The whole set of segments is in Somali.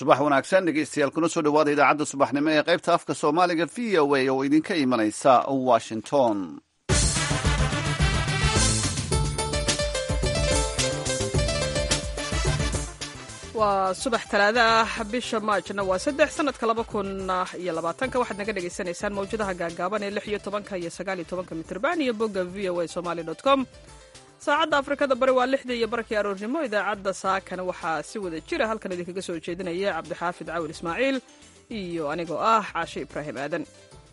subax wanaagsan dhegeystayaal kuna soo dhawaada idaacadda subaxnimo ee qaybta afka soomaaliga v o a oo idinka imanaysa washington waa subax talaado ah bisha maajna waa saddex sanadka laba kun iyo labaatanka waxaad naga dhagaysanaysaan mawjadaha gaagaaban ee lix iyo tobanka iyo sagaal iyo tobanka mitrban iyo bogga v o a somali dot com saacadda afrikada bari waa lixdii iyo barkii aroornimo idaacadda saakana waxaa si wada jira halkan idinkaga soo jeedinaya cabdixaafid cawil ismaaciil iyo anigoo ah caashe ibraahim aadan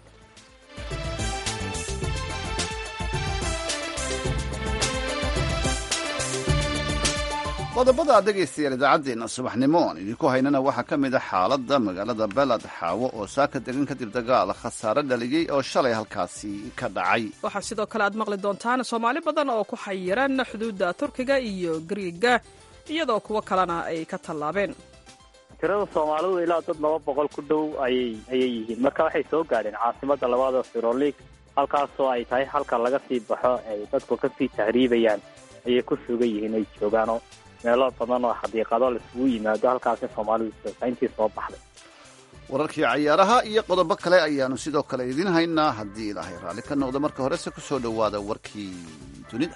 qodobada aad dhegaystayaal idaacaddeenna subaxnimo oon idinku haynana waxaa ka mid a xaaladda magaalada beled xaawo oo saaka degan kadib dagaal khasaare dhaliyey oo shalay halkaasi ka dhacay waxaa sidoo kale aad maqli doontaan soomaali badan oo ku xayiran xuduudda turkiga iyo gariiga iyadoo kuwo kalena ay ka tallaabeen tirada soomaalidu ilaa dad laba boqol ku dhow ayay ayay yihiin marka waxay soo gaadheen caasimada labaada firolig halkaasoo ay tahay halka laga sii baxo ay dadku kasii tahriibayaan ayay ku sugan yihiin ay joogaanoo meelo badan oo xadiiqado laisugu yimaado halkaasi soomaalidu intii soo baxday wararkii cayaaraha iyo qodobo kale ayaanu sidoo kale idiin haynaa haddii ilaahay raalli ka noqdo marka horese ku soo dhowaada warkii dunida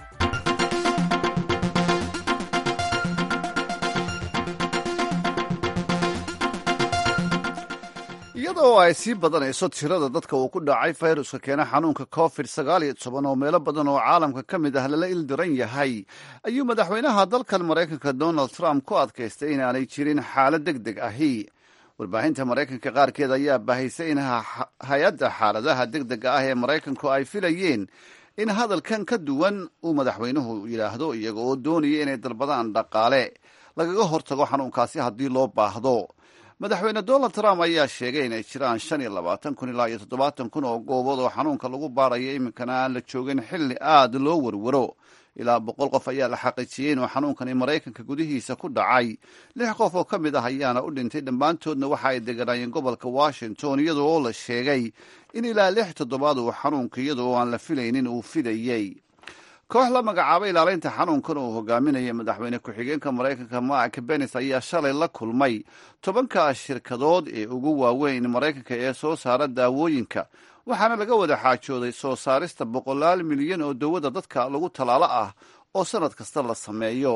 iyadoo ay sii badanayso tirada dadka uu ku dhacay fayruska keena xanuunka covid sagaal iyo toban oo meelo badan oo caalamka ka mid ah lala ildiran yahay ayuu madaxweynaha dalkan maraykanka donald trump ku adkaystay inaanay jirin xaalad deg deg ahi warbaahinta maraykanka qaarkeed ayaa bahaysay in hay-adda xaaladaha deg dega ah ee maraykanku ay filayeen in hadalkan ka duwan uu madaxweynuhu yidhaahdo iyaga oo doonaya inay dalbadaan dhaqaale lagaga hortago xanuunkaasi haddii loo baahdo madaxweyne donald trump ayaa sheegay inay jiraan shan iyo labaatan kun ilaa iyo toddobaatan kun oo goobood oo xanuunka lagu baarayo iminkana aan la joogin xilli aad loo warwaro ilaa boqol qof ayaa la xaqiijiyey inuu xanuunkani maraykanka gudihiisa ku dhacay lix qof oo ka mid ah ayaana u dhintay dhammaantoodna waxa ay deganaayeen gobolka washington iyadoo oo la sheegay in ilaa lix toddobaad uu xanuunka iyada oo aan la filaynin uu fidayey koox la magacaabay ilaalinta xanuunkan uu hogaaminaya madaxweyne ku-xigeenka maraykanka mark benis ayaa shalay la kulmay tobanka shirkadood ee ugu waaweyn maraykanka ee soo saara daawooyinka waxaana laga wada xaajooday soo saarista boqolaal milyan oo dawada dadka lagu talaalo ah oo sannad kasta la sameeyo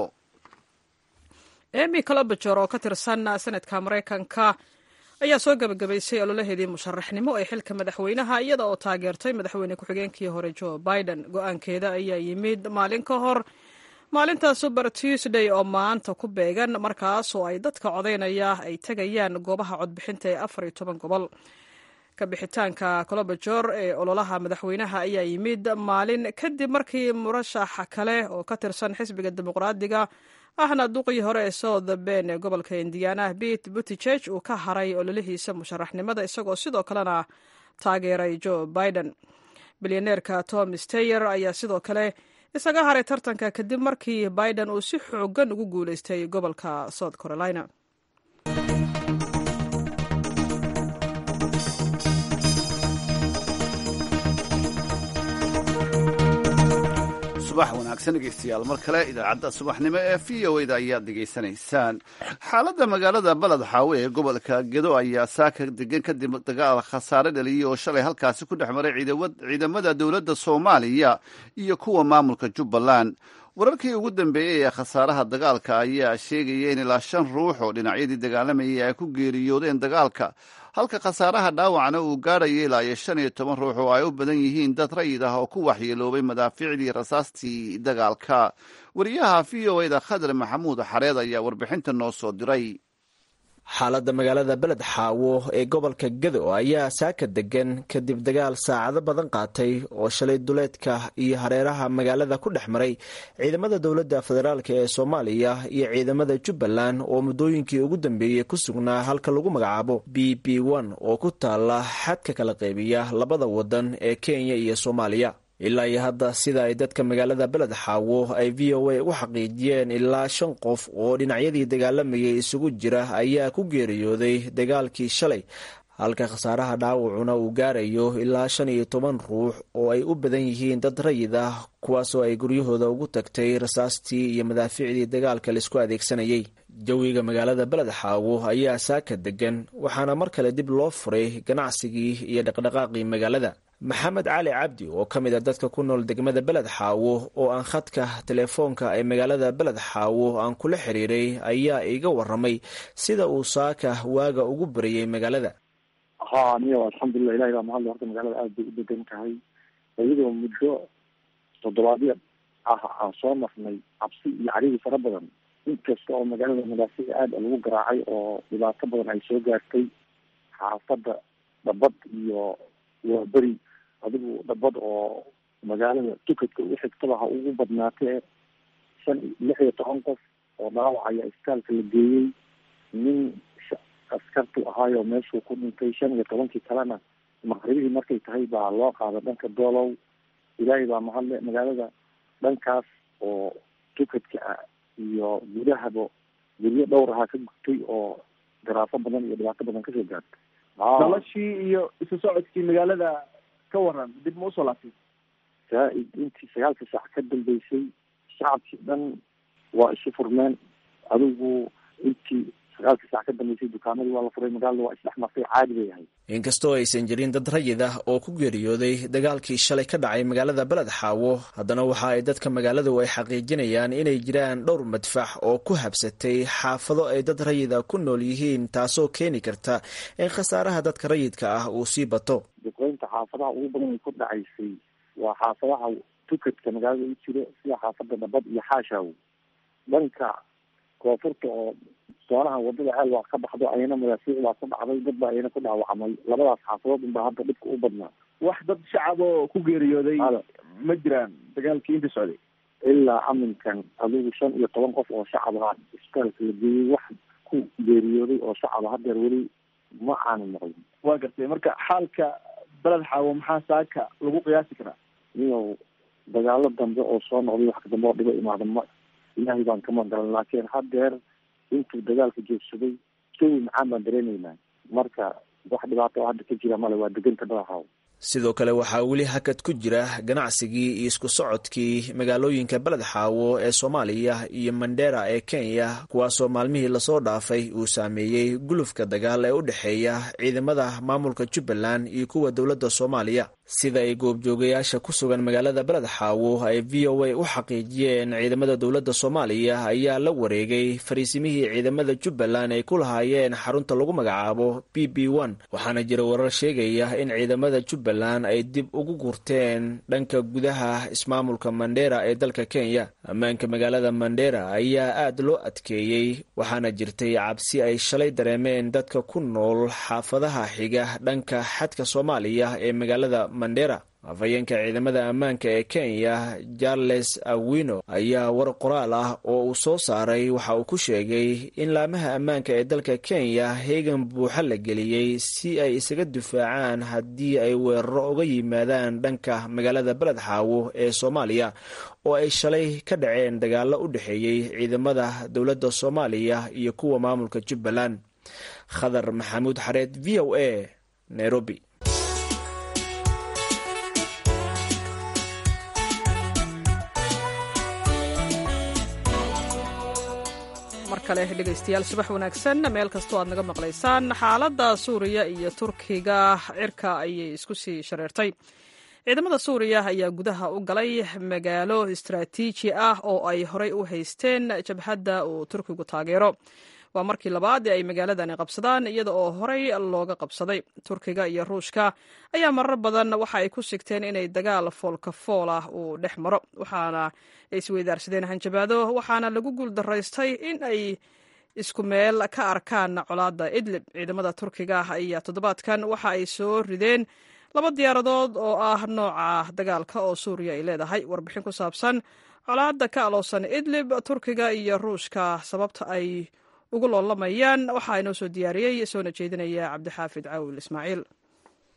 emy colobajor oo ka tirsan sanadka maraykanka ayaa soo gabagabaysay ololaheedii musharaxnimo ee xilka madaxweynaha iyada oo taageertay madaxweyne ku-xigeenkii hore joe biden go-aankeeda ayaa yimid maalin ka hor maalinta suber tuesday oo maanta ku beegan markaas oo ay dadka codaynaya ay tegayaan goobaha codbixinta ee afar iyo toban gobol ka bixitaanka colobajor ee ololaha madaxweynaha ayaa yimid maalin kadib markii murashaxa kale oo ka tirsan xisbiga dimuqraadiga ahna duqii hore ee south ben ee gobolka indiana pete buttigeg uu ka haray ololihiisa musharaxnimada isagoo sidoo kalena taageeray joe biden bilyaneerka tom steyer ayaa sidoo kale isaga haray tartanka kadib markii biden uu si xoogan ugu guuleystay gobolka south carolina subax wanaagsan dhegeystayaal mar kale idaacadda subaxnimo ee v o da ayaad dhegaysanaysaan xaaladda magaalada baled xaawe ee gobolka gedo ayaa saaka degan kadib dagaal khasaare dhaliyey oo shalay halkaasi ku dhex maray ciidamada dowladda soomaaliya iyo kuwa maamulka jubbaland wararkii ugu dambeeyey ee khasaaraha dagaalka ayaa sheegaya in ilaa shan ruux oo dhinacyadii dagaalamayay ay ku geeriyoodeen dagaalka halka khasaaraha dhaawacna uu gaadhaya ilaa iyo shan iyo toban ruux oo ay u badan yihiin dad rayid ah oo ku waxyeeloobay madaafiicdii rasaastii dagaalka wariyaha v o eda khadar maxamuud xareed ayaa warbixinta noo soo diray xaaladda magaalada beled xaawo ee gobolka gado ayaa saaka degan kadib dagaal saacado badan qaatay oo shalay duleedka iyo hareeraha magaalada ku dhex maray ciidamada dowladda federaalk ee soomaaliya iyo ciidamada jubbaland oo muddooyinkii ugu dambeeyey ku sugnaa halka lagu magacaabo b b n oo ku taala xadka kala qaybiya labada wadan ee kenya iyo soomaaliya ilaa iyo hadda sida ay dadka magaalada beled xaawo ay v o a u xaqiijiyeen ilaa shan qof oo dhinacyadii dagaalamayay isugu jira ayaa ku geeriyooday dagaalkii shalay halka khasaaraha dhaawacuna uu gaarayo ilaa shan iyo toban ruux oo ay u badan yihiin dad rayid ah kuwaasoo ay guryahooda ugu tagtay rasaastii iyo madaafiicdii dagaalka laisku adeegsanayay jawiga magaalada beled xaawo ayaa saaka degan waxaana mar kale dib loo furay ganacsigii iyo dhaqdhaqaaqii magaalada maxamed cali cabdi oo ka mid a dadka ku nool degmada beled xaawo oo aan khadka telefoonka ee magaalada beled xaawo aan kula xiriiray ayaa iga waramay sida uu saaka waaga ugu bariyey magaalada ha niyo alxamdulilah ilahi baa mahadle horta magaalada aada bay u degan tahay iyadoo muddo toddobaadyo ah aan soo marnay cabsi iyo carigii fara badan inkasta oo magaalada madaafiic aada lagu garaacay oo dhibaato badan ay soo gaartay xaafadda dhabad iyo waaberi adigu dhabad oo magaalada tukadka u xigtaba ha ugu badnaatee shan lix iyo toban qof oo dhaawacaya isbitaalka la geeyey nin askartu ahaayo meeshuu ku dhintay shan iyo tobankii kalena maqribihii markay tahay baa loo qaada dhanka doolow ilaahay baa mahadle magaalada dhankaas oo tukadka ah iyo gudahaba guryo dhowr ahaa ka gurtay oo garaafo badan iyo dhibaato badan kasoo gaartay noloshii iyo isu socodkii magaalada ka waran dib ma usoo laabtay zaa-id intii sagaalka saac ka dambeysay shacabkii dhan waa isu furmeen adigu intii sagaalka saac ka dambeysay dukaamadii waa la furay magaalada waa isdhex martay caadi bay ahayd inkastoo aysan jirin dad rayid ah oo ku geeriyooday dagaalkii shalay ka dhacay magaalada beled xaawo haddana waxa ay dadka magaaladu ay xaqiijinayaan inay jiraan dhowr madfax oo ku habsatay xaafado ay dad rayida ku nool yihiin taasoo keeni karta in khasaaraha dadka rayidka ah uu sii bato duqeynta xaafadaha ugu badan ay ku dhacaysay waa xaafadaha tukadka magaalada u jiro sida xaafada dhabad iyo xaashaw dhanka koonfurta oo soonaha wadada ceel waa ka baxdo ayana madaafiic baa ku dhacday dad baa ayana ku dhaawacmay labadaas xaafadood unbaa hadda dhibka u badnaa wax dad shacab oo ku geeriyooday ma jiraan dagaalkii inta socday ilaa aminkan adigu shan iyo toban qof oo shacab ah isbitaalka la geeyey wax ku geeriyooday oo shacaba hadeer weli ma aanu maqlin waa gartay marka xaalka beled xaawo maxaa saaka lagu qiyaasi karaa iyow dagaalo dambe oo soo noqday wax dambe oo dhibo imaada ma ilaahay baan kama galan laakiin hadeer intuu dagaalka joogsaday jawi macaan baan dareenaynaa marka wax dhibaato oo hadda ka jira male waa deganta badaxaaw sidoo kale waxaa weli hakad ku jira ganacsigii iyo isku socodkii magaalooyinka beled xaawo ee soomaaliya iyo mandera ee kenya kuwaasoo maalmihii lasoo dhaafay uu saameeyey gulufka dagaal ee u dhexeeya ciidamada maamulka jubbaland iyo kuwa dowladda soomaaliya sida ay goobjoogayaasha ku sugan magaalada beled xaawo ay v o a u xaqiijiyeen ciidamada dowladda soomaaliya ayaa la wareegay fariisimihii ciidamada jubbaland ay ku lahaayeen xarunta lagu magacaabo b b one waxaana jira warar sheegaya in ciidamada jubbaland ay dib ugu gurteen dhanka gudaha ismaamulka mandera ee dalka kenya ammaanka magaalada mandera ayaa aad loo adkeeyey waxaana jirtay cabsi ay shalay dareemeen dadka ku nool xaafadaha xiga dhanka xadka soomaaliya ee magaalada mandera afhayeenka ciidamada ammaanka ee kenya charles awino ayaa war qoraal ah oo uu soo saaray waxa uu ku sheegay in laamaha ammaanka ee dalka kenya heegan buuxa la geliyey si ay isaga difaacaan haddii ay weeraro uga yimaadaan dhanka magaalada beled xaawo ee soomaaliya oo ay shalay ka dhaceen dagaalo u dhexeeyey ciidamada dowladda soomaaliya iyo kuwa maamulka jubbaland khadar maxamuud xareed v o a nairobi mar kale dhegaystayaal subax wanaagsan meel kastoo aad naga maqlaysaan xaaladda suuriya iyo turkiga cirka ayay isku sii shareertay ciidamada suuriya ayaa gudaha u galay magaalo istaraatiiji ah oo ay horey u haysteen jabhadda uu turkigu taageero waa markii labaad ee ay magaaladani qabsadaan iyada oo horey looga qabsaday turkiga iyo ruushka ayaa marar badan waxa ay ku sigteen inay dagaal foolka fool ah uu dhex maro waxaana ay isweydaarsadeen hanjabaado waxaana lagu guuldaraystay in ay isku meel ka arkaan colaadda idlib ciidamada turkiga ayaa toddobaadkan waxa ay soo rideen laba diyaaradood oo ah nooca dagaalka oo suuriya ay leedahay warbixin ku saabsan colaadda ka aloosan idlib turkiga iyo ruushka sababta ay ugu loolamayaan waxaa inoo soo diyaariyey soona jeedinaya cabdixaafid cawil ismaaciil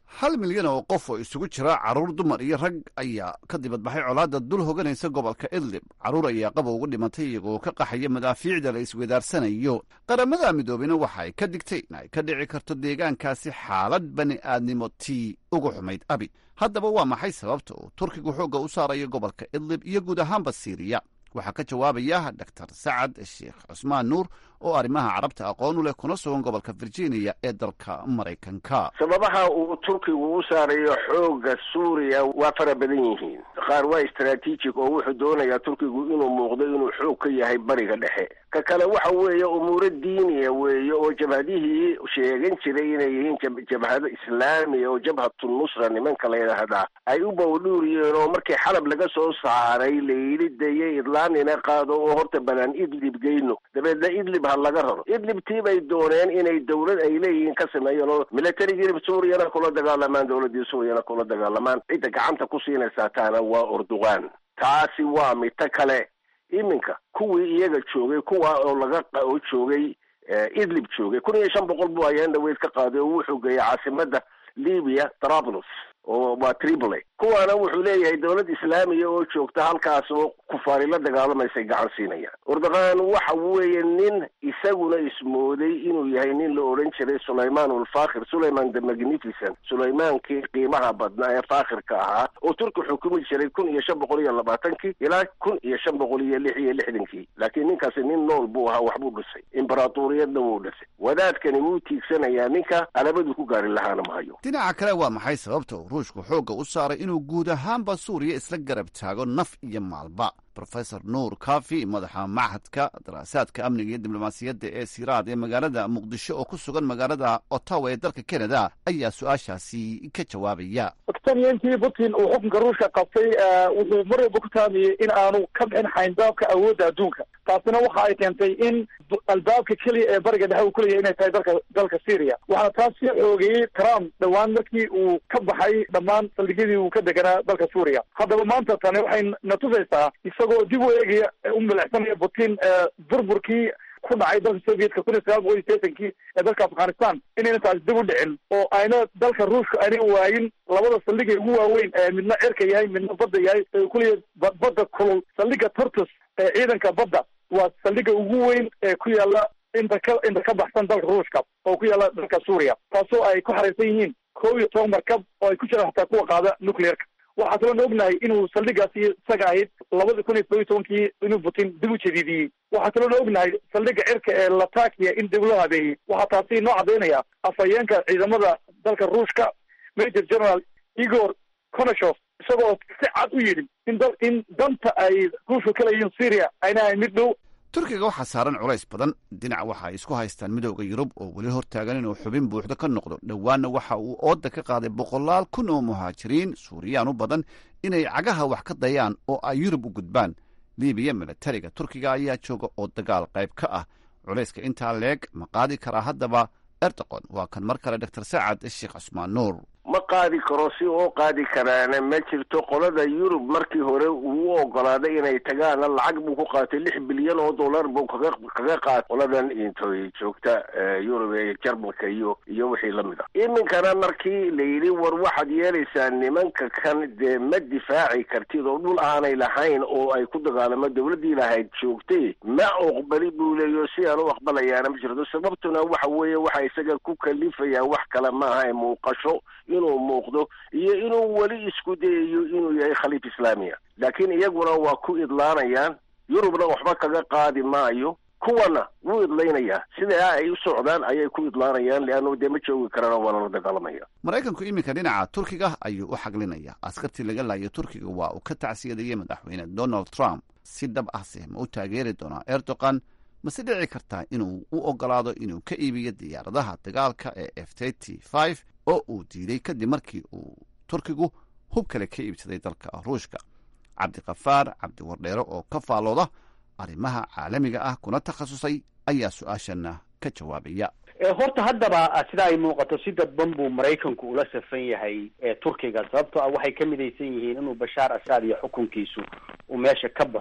hal milyan oo qof oo isugu jira carruur dumar iyo rag ayaa ka dibadbaxay colaadda dul hoganaysa gobolka idlib carruur ayaa qaba ugu dhimatay iyagoo ka qaxaya madaafiicda la isweydaarsanayo qaramada midoobeyna waxa ay ka digtay in ay ka dhici karto deegaankaasi xaalad bani aadnimo tii ugu xumayd abi haddaba waa maxay sababta uu turkigu xoogga u saarayo gobolka idlib iyo guud ahaanba siiriya waxaa ka jawaabaya dor sacad sheekh cusmaan nuur oo arrimaha carabta aqoon u leh kuna sugan gobolka virginia ee dalka maraykanka sababaha uu turkigu u saarayo xoogga suuriya waa fara badan yihiin qaar waa istraatiijig oo wuxuu doonayaa turkigu inuu muuqdo inuu xoog ka yahay bariga dhexe ka kale waxa weeye umuuro diiniya weeye oo jabhadihii sheegan jiray inay yihiin jabhado islaamiya oo jabhatu nusra nimanka la yidhaahdaa ay u bawdhuuriyeen oo markii xalab laga soo saaray layidhi deye idlaanina qaado oo horta banaan idlib geyno dabeedna idlib ha laga raro idlib tii bay dooneen inay dawlad ay leeyihiin ka sameeyeen oo militarigii suuriyana kula dagaalamaan dawladdii suuriyana kula dagaalamaan cidda gacanta ku siinaysaa taana waa urduqaan taasi waa mito kale iminka kuwii iyaga joogay kuwa oo laga oo joogay idlib joogay kun iyo shan boqol buu ayaan dhaweyd ka qaaday oo wuxuu geeyay caasimada libiya trablos oo waa tripoli kuwaana wuxuu leeyahay dawlad islaamiya oo joogta halkaas oo kufaari la dagaalamaysay gacan siinayaan urduqaan waxa weeye nin isaguna ismooday inuu yahay nin la odhan jiray sulayman ulfakhir sulayman the magnificent sulaymaankii qiimaha badnaa ee faakhirka ahaa oo turki xukumi jiray kun iyo shan boqol iyo labaatankii ilaa kun iyo shan boqol iyo lix iyo lixdankii laakiin ninkaasi nin nool buu ahaa waxbuu dhisay imbaraatuuriyadna wuu dhisay wadaadkani wuu tiigsanayaa ninka alabaduu ku gaari lahaana ma hayo dhinaca kale waa maxay sababta uu ruushku xoogga u saaray inuu guud ahaanba suuriya isla garab taago naf iyo maalba rofesor nuur kafi madaxa machadka daraasaadka amniga iyo diblomaasiyadda ee siraad ee magaalada muqdisho oo ku sugan magaalada ottawa ee dalka canada ayaa su-aashaasi ka jawaabaya tanyankii putin uu xukunka ruushka qabtay wuxuu mar walba ku taamiyey in aanu ka bixin xayndaabka awoodda adduunka taasina waxa ay keentay in albaabka keliya ee bariga dhexe uu kuleeyahay inay tahay dalka dalka syria waxaana taas sii xoogeeyey trump dhowaan markii uu ka baxay dhammaan saldhigyadii uu ka deganaa dalka suuriya haddaba maanta tani waxay na tusaysaa isagoo dib u eegaya u milicsanaya putin burburkii ku dhacay dalka sovietka kun iyo sagaal boqol iyo sideetankii ee dalka afghanistan inayna taasi dib u dhicin oo ayna dalka ruushka ayna waayin labada saldhig ee ugu waaweyn ee midna cirka yahay midna badda yahay ee kuliya badda kulul saldhiga turtus ee ciidanka badda waa saldhiga ugu weyn ee ku yaala inta ka inta ka baxsan dalka ruushka oo ku yaala dalka suuriya taasoo ay ku xariirsan yihiin kow iyo toban markab oo ay ku jiraan hataa kuwa qaada nuclearka waxaa kaloo na ognahay inuu saldhigaasi isaga ahayd labada kun iyo toban iyo tobankii inuu putin dib u jadiidiyey waxaa kaloo na ognahay saldhiga cirka ee latakia in dib loo habeeyey waxaa taasi noo cadaynaya afhayeenka ciidamada dalka ruushka major general igor konashov isagoo si cad u yidhi in da in danta ay ruushka ka leeyihiin syria ayna ahayn mid dhow turkiga waxaa saaran culays badan dhinac waxa ay isku haystaan midooda yurub oo weli hortaagan inuu xubin buuxda ka noqdo dhowaanna waxa uu ooda ka qaaday boqolaal kun oo muhaajiriin suuriyaan u badan inay cagaha wax ka dayaan oo ay yurub u gudbaan libiya milatariga turkiga ayaa jooga oo dagaal qayb ka ah culayska intaa leeg ma qaadi karaa haddaba erdoqon waa kan mar kale doctor sacad sheekh cusmaan nuur ma qaadi karo si oo qaadi karaana ma jirto qolada yurub markii hore uu u ogolaaday inay tagaana lacag buu ku qaatay lix bilyan oo dollar buu kaga kaga qaatay qoladan intoy joogta yurub ee jarmalka iyo iyo wixii lamid ah iminkana markii la yidhi war waxaad yeelaysaa nimanka kan dee ma difaaci kartid oo dhul aanay lahayn oo ay ku dagaalamo dawladdii lahayd joogtay ma oqbali buu leeyo si aan u aqbalayaana ma jirto sababtuna waxa weeye waxa isaga ku kalifayaan wax kale maaha ee muuqasho inuu muuqdo iyo inuu weli isku dayayo inuu yahay khaliif islaamiya laakiin iyaguna waa ku idlaanayaan yurubna waxba kaga qaadi maayo kuwana wuu idlaynayaa sidaa ay u socdaan ayay ku idlaanayaan leannu dee ma joogi karaan waa lala dagaalamaya maraykanku iminka dhinaca turkiga ayuu u xaglinaya askartii laga laayay turkiga waa uu ka tacsiyadayay madaxweyne donald trump si dhab ahse ma u taageeri doonaa erdogan mase dhici kartaa inuu u ogolaado inuu ka iibiyo diyaaradaha dagaalka ee f t five oo uu diiday kadib markii uu turkigu hub kale ka iibsaday dalka ruushka cabdikafaar cabdiwardheere oo ka faalooda arrimaha caalamiga ah kuna takhasusay ayaa su-aashana ka jawaabaya horta haddaba sida ay muuqato si dadban buu maraykanku ula safan yahay turkiga sababtoo ah waxay ka midaysan yihiin inuu bashaar asad iyo xukunkiisu uu meesha ka baxo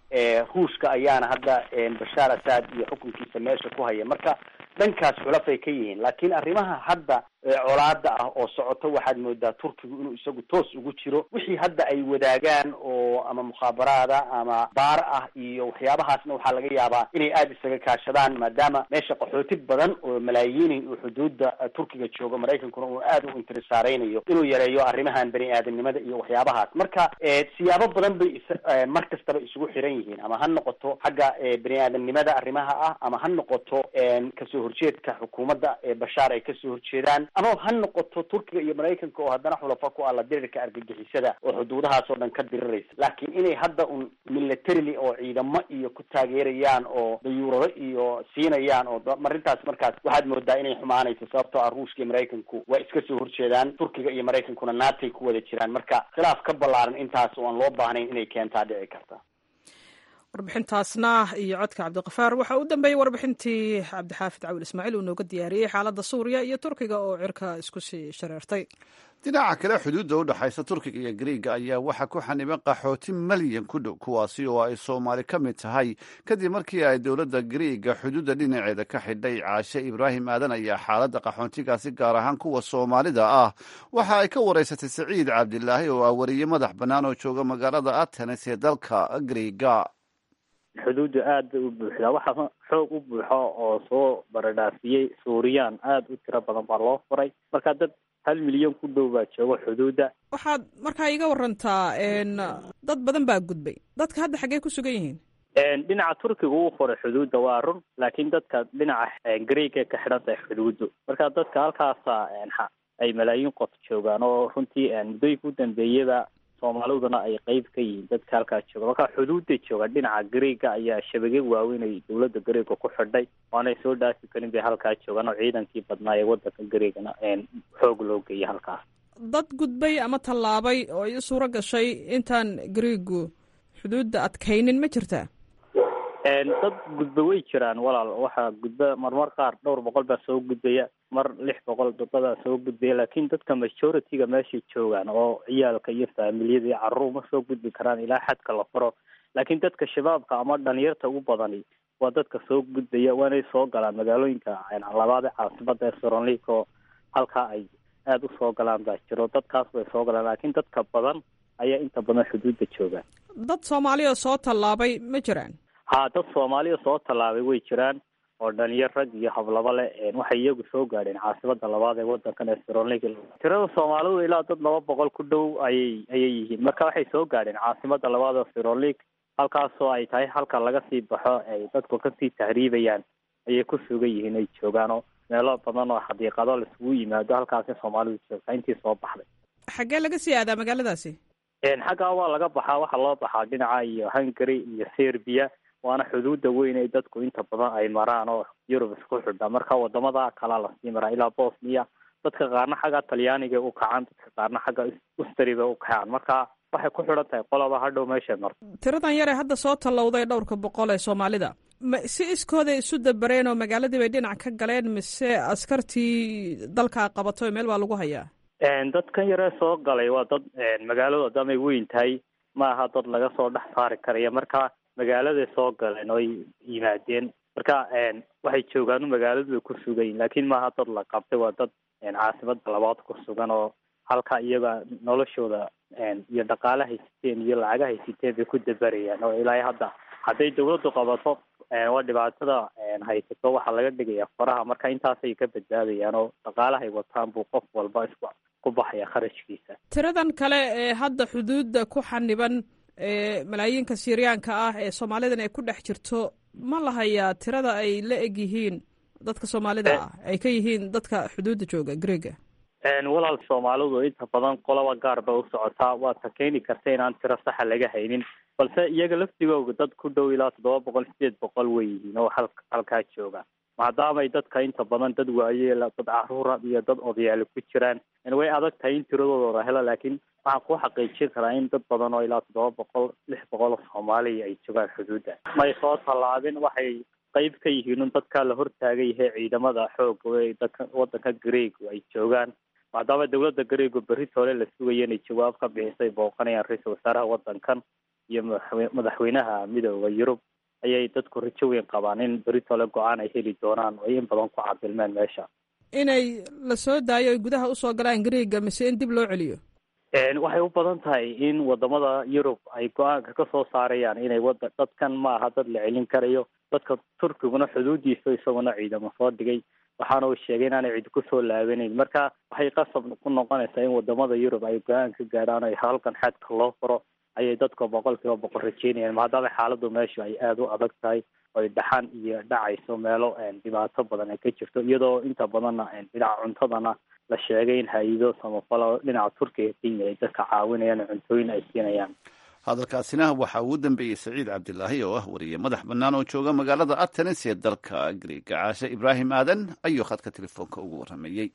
ruushka ayaana hadda bashaar asad iyo xukunkiisa meesha ku haya marka dhankaas xulafay ka yihiin laakiin arrimaha hadda colaada ah oo socoto waxaad moodaa turkigu inuu isagu toos ugu jiro wixii hadda ay wadaagaan oo ama mukhaabaraada ama baar ah iyo waxyaabahaasna waxaa laga yaabaa inay aada isaga kaashadaan maadaama meesha qaxooti badan oo malaayiini uu xuduuda turkiga joogo maraykankuna uu aada u intirisaareynaya inuu yareeyo arrimahan bani aadamnimada iyo waxyaabahaas marka siyaabo badan bay is mar kastaba isugu xiran yihiin ama ha noqoto xagga bani aadamnimada arrimaha ah ama ha noqoto kasoo horjeedka xukuumadda bashaar ay kasoo horjeedaan ama ha noqoto turkiga iyo maraykanka oo haddana xulafa ku ah la dirirka argagixisada oo xuduudahaas oo dhan ka diriraysa laakiin inay hadda un militarily oo ciidamo iyo ku taageerayaan oo dayuurado iyo siinayaan oo marintaas markaas waxaad moodaa inay xumaanayso sababtoo ah ruushka iyo maraykanku waa iska soo horjeedaan turkiga iyo maraykankuna naatay ku wada jiraan marka khilaaf ka ballaaran intaas oo aan loo baahnayn inay keentaa dhici karta warbixintaasna iyo codka cabdiqafaar waxaa u dambeeyey warbixintii cabdixaafid cawil ismaaciil uu nooga diyaariyey xaaladda suuriya iyo turkiga oo cirka isku sii shareertay dhinaca kale xuduudda u dhexaysa turkiga iyo griiga ayaa waxaa ku xaniban qaxooti malyan ku dhow kuwaasi oo ay soomaali ka mid tahay kadib markii ay dowladda griiga xuduudda dhinaceeda ka xidhay caashe ibraahim aadan ayaa xaaladda qaxoontigaasi gaar ahaan kuwa soomaalida ah waxa ay ka waraysatay saciid cabdilaahi oo ah wariye madax bannaan oo jooga magaalada atenes ee dalka griiga xuduuddu aad bay u buuxdaa waxaa xoog u buuxo oo soo baradhaafiyey suuriyaan aada u tiro badan baa loo furay marka dad hal milyan ku dhow baa jooga xuduudda waxaad markaa iga warantaa dad badan baa gudbay dadka hadda xaggee ku sugan yihiin dhinaca turkiga uu furay xuduudda waa run laakiin dadka dhinaca greega ka xidhan tahay xuduuddu marka dadka halkaasa ay malaayiin qof joogaan oo runtii muddooyinka u dambeeyaba soomaaliduna ay qeyb ka yihiin dadka halkaa jooga marka xuduudda jooga dhinaca greega ayaa shabage waaweyn ay dowladda greega ku xidhay oanay soo dhaafi karin bay halkaa joogaan oo ciidankii badnaa ee wadanka greegana xoog loo geeyay halkaas dad gudbay ama tallaabay oo i suuro gashay intaan greegu xuduudda adkaynin ma jirtaa dad gudba way jiraan walaal waxaa gudba marmar qaar dhowr boqol baa soo gudbaya mar lix boqol dadaa soo gudbaya laakiin dadka majority-ga meeshay joogaan oo ciyaalka iyo faamiliyada iyo carruur ma soo gudbi karaan ilaa xadka la furo laakiin dadka shabaabka ama dhalinyarta ugu badani waa dadka soo gudbaya waanay soo galaan magaalooyinka labaad ee caasimada ee soronlik oo halkaa ay aada u soo galaan baa jiro dadkaas bay soo galaan laakiin dadka badan ayaa inta badan xuduudda joogaan dad soomaaliya soo tallaabay ma jiraan ha dad soomaaliya soo tallaabay way jiraan oo dhalinyar rag iyo hablaba leh waxay iyagu soo gaadheen caasimada labaad ee wadankan ee sronlig tirada soomaalidu ilaa dad laba boqol ku dhow ayay ayay yihiin marka waxay soo gaadheen caasimada labaad ee sronlig halkaasoo ay tahay halka laga sii baxo ay dadku kasii tahriibayaan ayay ku sugan yihiin ay joogaanoo meelo badan oo xadiiqado laisugu yimaado halkaasi soomaalidu joogtaa intii soo baxday xaggee laga sii aadaa magaaladaasi xaggaa waa laga baxaa waxaa loo baxaa dhinaca iyo hungary iyo serbia waana xuduuda weyn ee dadku inta badan ay maraan oo yurub isku xidha marka wadamada kalaa lasii maraa ilaa bosnia dadka qaarna xagga talyaaniga u kacaan dadka qaarna xagga ustri bay u kacaan marka waxay ku xidhan tahay qolaba hadhow meeshay marto tiradan yare hadda soo tallowday dhowrka boqol ee soomaalida ma si iskooday isu dabareen oo magaaladii bay dhinac ka galeen mise askartii dalkaa qabato meel baa lagu hayaa dadkan yaree soo galay waa dad magaaladu damay weyn tahay ma aha dad laga soo dhex saari karaya marka magaaladay soo galeen oo ay yimaadeen marka waxay joogaan magaaladu bay ku sugan yihin laakiin maaha dad la qabtay waa dad caasimada labaad ku sugan oo halka iyaga noloshooda iyo dhaqaale haysiteen iyo lacaga haysiteen bay ku dabarayaan oo ilaa hadda hadday dawladdu qabato waa dhibaatada haysato waxaa laga dhigaya faraha marka intaasay ka badbaadayaan oo dhaqaalahay wataan buu qof walba isku ku baxaya kharashkiisa tiradan kale ee hadda xuduudda ku xaniban ee malaayiinka siiriyaanka ah ee soomaalidan ay ku dhex jirto ma la hayaa tirada ay la eg yihiin dadka soomaalida ah ay ka yihiin dadka xuduudda jooga greega walaal soomaalidu inta badan qoloba gaar bay u socotaa waad ta keeni karta inaan tiro saxa laga haynin balse iyaga laftigooga dad ku dhow ilaa toddoba boqol sideed boqol way yihiin oo hal halkaa jooga maadaamay dadka inta badan dad waayeela dad caruura iyo dad odayaali ku jiraan way adag tahay in tiradooda la helo laakiin waxaan ku xaqiijin karaa in dad badan oo ilaa toddoba boqol lix boqol oo soomaaliya ay joogaan xuduudda may soo tallaabin waxay qeyb ka yihiin un dadka la hortaagan yahay ciidamada xooga ee dadka wadanka greegu ay joogaan maadaama dawladda greegu berri hore la sugaya inay jawaab ka bixisay booqanayaan ra-iisul wasaaraha wadankan iyo madaxweynaha midooda yurub ayay dadku rajo weyn qabaan in beritole go-aan ay heli doonaan oo in badan ku cadilmeen meesha inay la soo daayo ay gudaha usoo galaan greega mise in dib loo celiyo waxay u badan tahay in wadamada yurub ay go-aanka ka soo saarayaan inay wada dadkan ma aha dad la celin karayo dadka turkiguna xuduudiisa isaguna ciidamo soo dhigay waxaana uu sheegay inaanay cidi kusoo laabanayn marka waxay qasab ku noqonaysaa in wadamada yurub ay go-aan ka gaadhaan ay halkan xadka loo furo ayay dadka boqol kiiba boqol rajeynayaan maadaama xaaladu meeshu ay aada u adag tahay oy dhaxan iyo dhacayso meelo dhibaato badan ay ka jirto iyadoo inta badanna dhinaca cuntadana la sheegay in hay-ado samafalo dhinaca turkiga kenya ay dadka caawinayaan cuntooyin ay siinayaan hadalkaasina waxaa ugu dambeeyey saciid cabdilaahi oo ah wariye madax bannaan oo jooga magaalada atenis ee dalka griega caashe ibraahim aadan ayuu khadka telefoonka ugu warrameeyey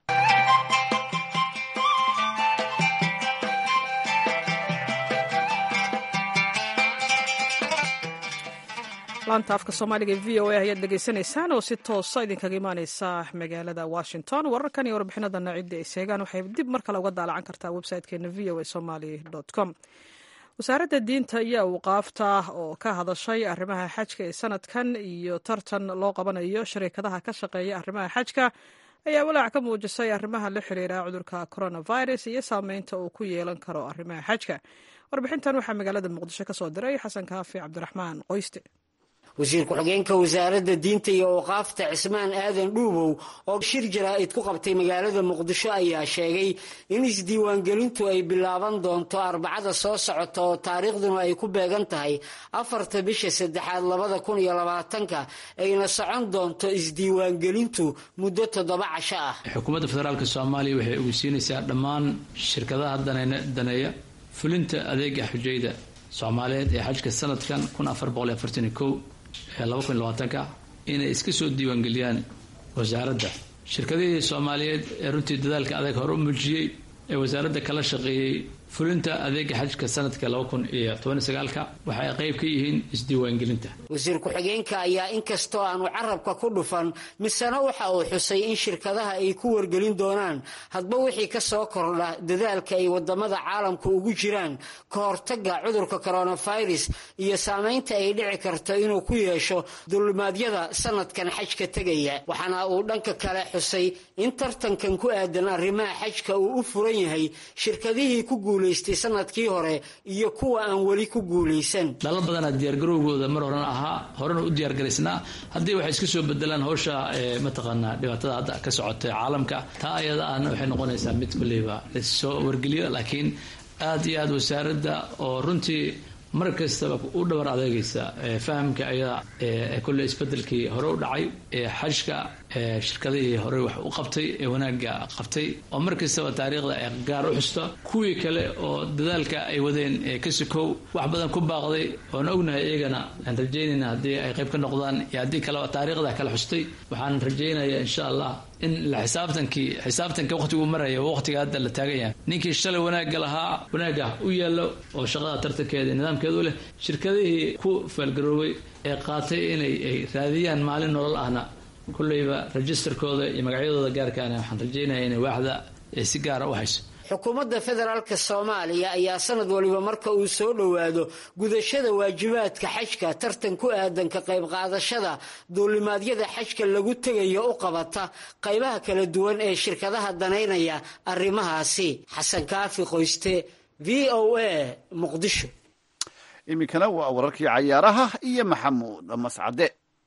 laanta afka soomaaliga e v o a ayaad dhegaysanaysaan oo si toosa idinkaga imaaneysa magaalada washington wararkan iyo warbixinadana cidda ay seegaan waxay dib mar kale uga daalacan kartaa website-keena v o a somaly com wasaaradda diinta iyo awqaafta oo ka hadashay arrimaha xajka ee sanadkan iyo tartan loo qabanayo shariikadaha ka shaqeeya arrimaha xajka ayaa walaac ka muujisay arrimaha la xiriira cudurka coronavirus iyo saameynta uu ku yeelan karo arrimaha xajka warbixintan waxaa magaalada muqdisho ka soo diray xasan kaafi cabdiraxmaan qoyste wasiir ku-xigeenka wasaaradda diinta iyo awqaafta cismaan aadan dhuubow oo shir jaraa'id ku qabtay magaalada muqdisho ayaa sheegay in isdiiwaangelintu ay bilaaban doonto arbacada soo socota oo taariikhduna ay ku beegan tahay afarta bisha saddexaad labada kun iyo labaatanka ayna socon doonto isdiiwaangelintu muddo toddoba casho ah xukuumadda federaalk soomaaliya waxay ogeysiinaysaa dhammaan shirkadaha daneeya fulinta adeega xujayda soomaaliyeed ee xajka sanadkan kun afar boqol iyo afartan iyo kow ee laba kun iyo labaatanka inay iska soo diiwaangeliyaan wasaaradda shirkadihii soomaaliyeed ee runtii dadaalka adag hore u muujiyey ee wasaaradda kala shaqeeyey fulinta adeega xajka sanadka laba kun iyo toban sagaalka waxa ay qayb ka yihiin isdiiwaangelinta wasiir ku-xigeenka ayaa inkastoo aanu carabka ku dhufan misena waxa uu xusay in shirkadaha ay ku wargelin doonaan hadba wixii ka soo kordha dadaalka ay wadamada caalamka ugu jiraan ka hortaga cudurka coronavirus iyo saameynta ay dhici karto inuu ku yeesho dulimaadyada sanadkan xajka tegaya waxaana uu dhanka kale xusay in tartankan ku aadan arrimaha xajka uu u furan yahay shirkadihii ku sanadkii hore iyo kuwa aan weli ku guulaysan dhalo badanaa diyaargarowgooda mar horena ahaa horena u diyaargaraysnaa haddii waxay iska soo bedelaan howsha mataqaanaa dhibaatada hadda ka socota caalamka taa ayada ahna waxay noqonaysaa mid kulleyba lasoo wargeliyo laakiin aad iyo aad wasaaradda oo runtii mar kastaba u dhabar adeegaysa fahamka ayada kulle isbedelkii hore u dhacay xajka shirkadihii hore wax u qabtay ee wanaaga qabtay oo mar kastaba taariikhda ay gaar u xusto kuwii kale oo dadaalka ay wadeen ka sikow wax badan ku baaqday oon ognahay iyagana aan rajaynayna haddii ay qayb ka noqdaan iyo haddii kaleba taariikhda kala xustay waxaan rajaynayaa insha allah in la xisaabtankii xisaabtanka waqtigu maraya waqtiga hadda la taagan yahay ninkii shalay wanaagga lahaa wanaagga u yaallo oo shaqada tartankeeda nidaamkeedu leh shirkadihii ku faalgaroobay ee qaatay inay ay raadiyaan maalin nolol ahna kulleyba registerkooda iyo magacyadooda gaarkaana waxaan rajaynaya inay waaxda si gaara u hayso xukuumadda federaalk soomaaliya ayaa sanad waliba marka uu soo dhowaado gudashada waajibaadka xajka tartan ku aadan ka qayb qaadashada duulimaadyada xajka lagu tegayo u qabata qaybaha kala duwan ee shirkadaha danaynaya arrimahaasi xasan kaafi qoyste v o a muqdisho iminkana waa wararkii cayaaraha iyo maxamuud mascade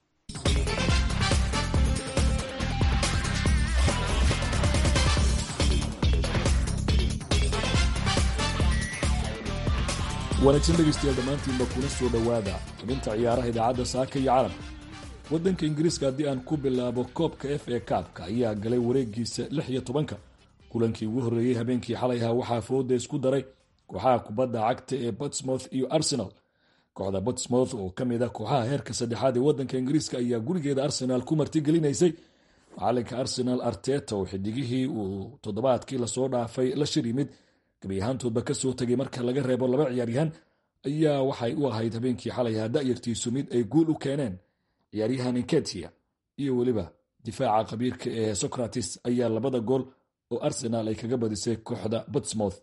wanaagsan dhegaystayaal dhammaantiinba kuna soo dhowaada xubinta ciyaaraha idaacadda saaka iyo calamka waddanka ingiriiska haddii aan ku bilaabo koobka f a kaabka ayaa galay wareegiisa lix iyo tobanka kulankii ugu horreeyey habeenkii xalay ahaa waxaa fooda isku daray kooxaha kubadda cagta ee botsmouth iyo arsenal kooxda botsmouth oo ka mid ah kooxaha heerka saddexaad ee waddanka ingiriiska ayaa gurigeeda arsenaal ku martigelinaysay macalinka arsenal arteta oo xidigihii uu toddobaadkii lasoo dhaafay la shir yimid gabi ahaantoodba kasoo tegay marka laga reebo laba ciyaaryahan ayaa waxay u ahayd habeenkii xalay ahaa da'yartiisu mid ay guul u keeneen ciyaaryahan inketia iyo weliba difaaca khabiirka ee socrates ayaa labada gool oo arsenal ay kaga badisay kooxda botsmouth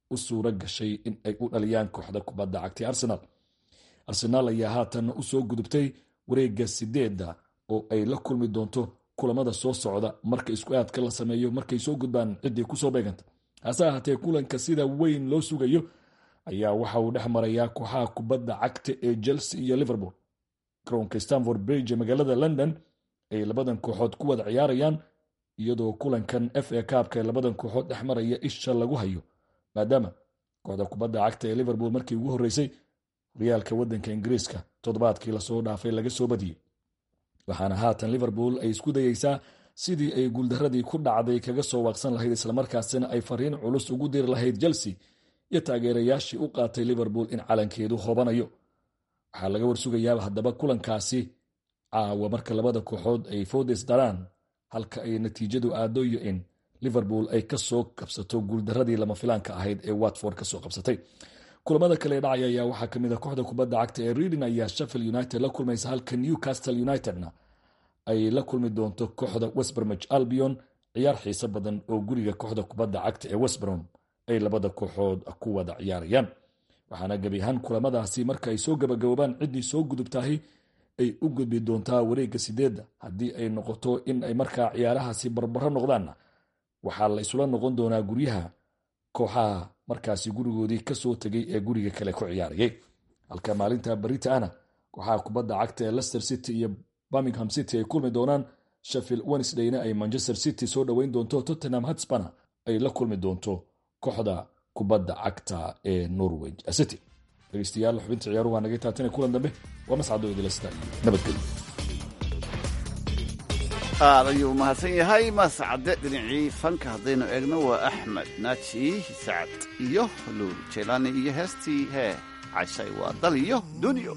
u suura gashay in ay u dhaliyaan kooxda kubadda cagtay arsenal arsenaal ayaa haatan usoo gudubtay wareegga sideedda oo ay la kulmi doonto kulamada soo socda marka isku aadka la sameeyo markay soo gudbaan ciddii kusoo beeganta hase ahaatee kulanka sida weyn loo sugayo ayaa waxa uu dhex marayaa kooxaha kubadda cagta ee chelsea iyo liverpool garoonka stanford bridge ee magaalada london ay labadan kooxood ku wada ciyaarayaan iyadoo kulankan f a kaabka ee labadan kooxood dhex maraya isha lagu hayo maadaama kooxda kubadda cagta ee liverpool markii ugu horreysay horyaalka waddanka ingiriiska toddobaadkii lasoo dhaafay laga soo badiyey waxaana haatan liverpool ay isku dayeysaa sidii ay guuldaradii ku dhacday kaga soo waaqsan lahayd islamarkaasina ay fariin culus ugu diri lahayd chelsea iyo taageerayaashii u qaatay liverpool in calankeedu hobanayo waxaa laga warsugayaa haddaba kulankaasi caawa marka labada kooxood ay foodes daraan halka ay natiijadu aado iyo in liverpool ay kasoo qabsato guuldaradii lama filaanka ahayd ee watford kasoo qabsatay kulamada kale dhacaya ayaa waxaa kamid a kooxda kubadda cagta ee reading ayaa sheffield united la kulmaysa halka newcastle unitedna ay la kulmi doonto kooxda westbermich albion ciyaar xiiso badan oo guriga kooxda kubadda cagta ee westbrom ay labada kooxood ku wada ciyaarayaan waxaana gebi ahaan kulamadaasi marka ay soo gabagaboobaan ciddii soo gudubtahay ay u gudbi doontaa wareegga sideedda haddii ay noqoto in ay markaa ciyaarahaasi barbaro noqdaanna waxaa la isula noqon doonaa guryaha kooxaha markaasi gurigoodii kasoo tegay ee guriga kale ku ciyaarayay halka maalinta barita ana kooxaha kubadda cagta ee lester city iyo birmingham city ay kulmi doonaan sheffield wednesdayna ay manchester city soo dhoweyn doonto tottenham hotspana ay la kulmi doonto kooxda kubadda cagta ee norwich city dhegeystayaal xubinta ciyaaruhu waa naga taatana kulan dambe waa mascado idilasta nabadgelyo aad ayuu mahadsan yahay mascade dhinacii fanka haddaynu eegno waa axmed naaji sacad iyo luul jeelaani iyo heestii hee cashay waa dal iyo dunyo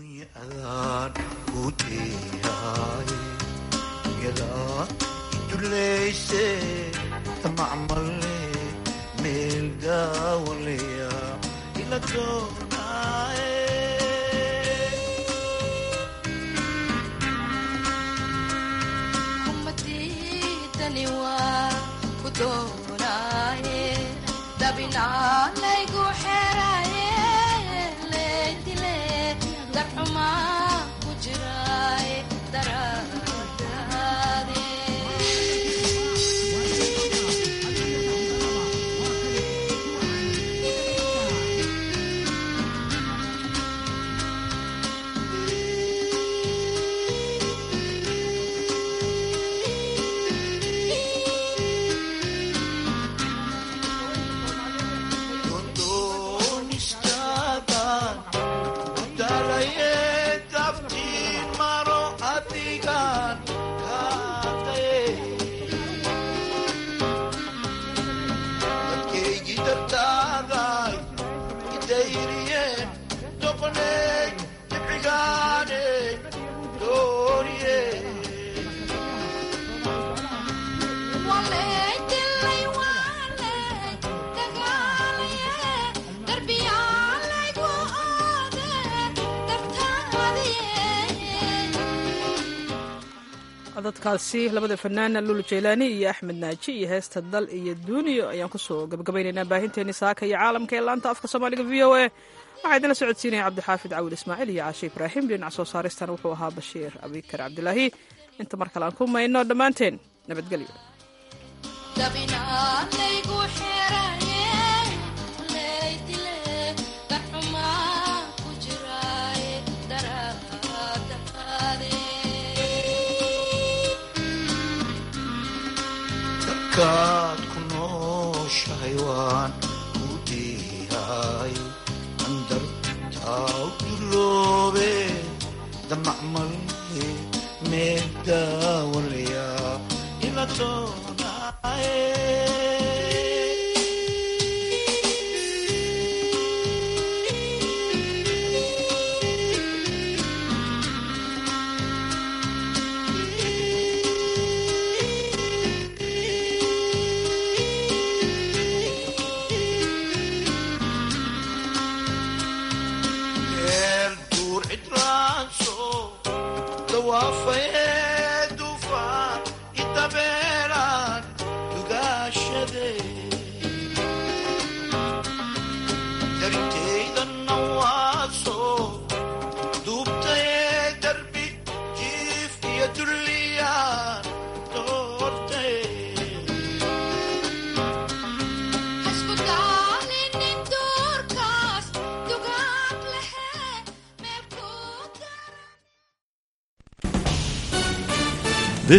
dabinaalaygu xeraye leydile darxuma ku jiraay daradaade codadkaasi labada fanaana lulu jeylaani iyo axmed naaji iyo heesta dal iyo duuniyo ayaan kusoo gabagabaynaynaa baahinteeni saaka iyo caalamka ee laanta afka soomaaliga v o a waxaa idinla socodsiinaya cabdixaafid cawil ismaaciil iyo caashe ibraahim dhinac soo saaristan wuxuu ahaa bashiir abikar cabdilaahi inta mar kale aan ku mayno dhammaanteen nabadgelyo kaad ku nooshahay waan ku diihay andartaa duloobe damacmale meel daawalaya ila doonaaye